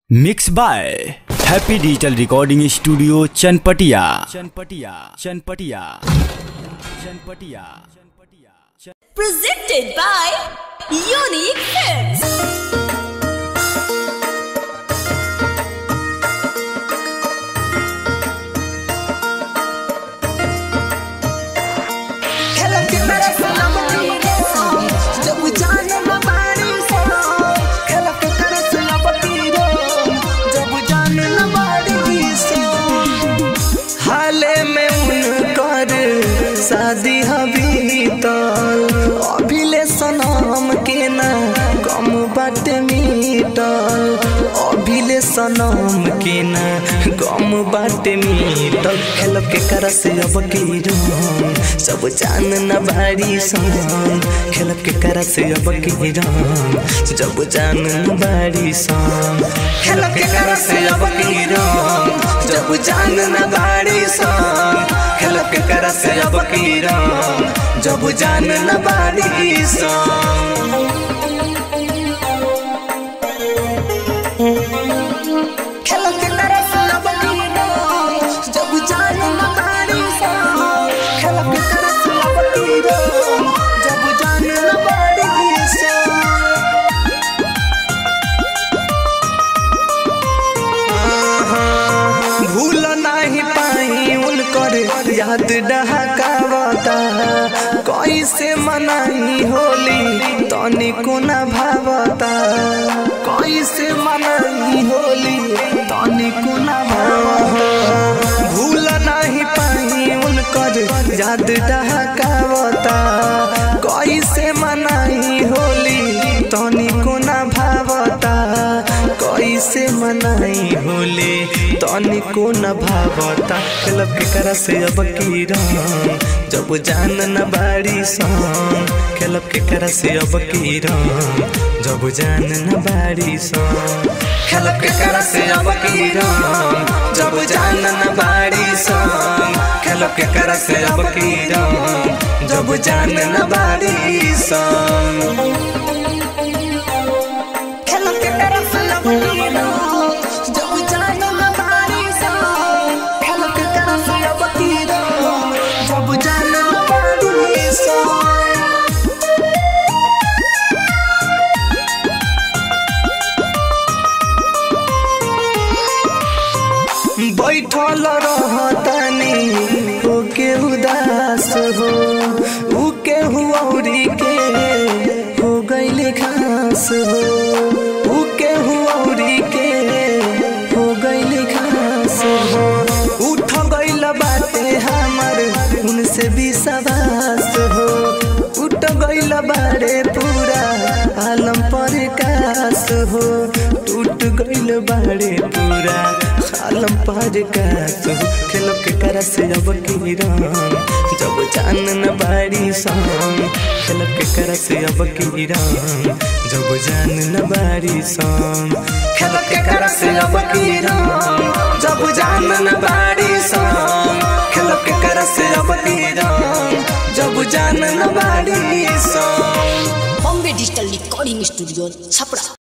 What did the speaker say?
Mix by happy digital recording studio Chanpatiya Chanpatiya Chanpatiya Chanpatiya presented by Unique Films. खेलम के मेरे सलाम तीरे जब जान न बारी सो खेलम के तेरे सलाम तीरे जब जान न बारी सो हाले में उनकर शादी हबी तो अभिले सनम के ना कम बाटे मीटल अभिले सनम के ना गम बाटे मीटल खेल के कर से अब की रंग सब जान न बारी संग खेल के कर से अब की रंग जब जान न बारी संग खेल के कर से अब की रंग जब जान न बारी संग खेल के कर से अब की रंग जब जान न बारी संग खेल के कर से अब की रंग जब जान न बारी संग खेल के कर से अब की रंग जब जान न बारी संग भूल नहीं पाई उनकर याद डहकावता कैसे मनाई होली तनिको न भावता कैसे मनाई होली तनिको न भावता भूल नहीं पाई उनकर याद डहकावता कैसे मनाई होली तनिको न भावता कैसे मनाई होले तनिको न भावता खेलब के करा से अब की रंग जब जान न बाड़ी संग खेलब के करा से अब की रंग जब जान न बाड़ी संग खेलब के करा से अब की रंग जब जान न बाड़ी संग खेलब के करा से अब की रंग जब जान न बाड़ी संग खेल के तरफ लबकीरो जब जान न बारी सा खेल के तरफ लबकीरो जब जान न बारी सा बैठल रहतनी होके उदास हो उ केहू औरी के हो गईले खास हो उ केहू औरी के हो गईले खास हो उठ गईल बाटे हमर उनसे भी सवास हो उठ गईल बाड़े पूरा आलम पर कास हो टूट गईल बाड़े पूरा आलम पर कास हो खेल के कर से अब की रंग जब जान न बाड़ी संग खेल के कर से अब की रंग जब जान न बाड़ी संग खेल के कर से अब की रंग जब जान न बाड़ी संग खेल के कर से अब की रंग जब जान न बाड़ी संग Bombay Digital Recording Studio, Chapra.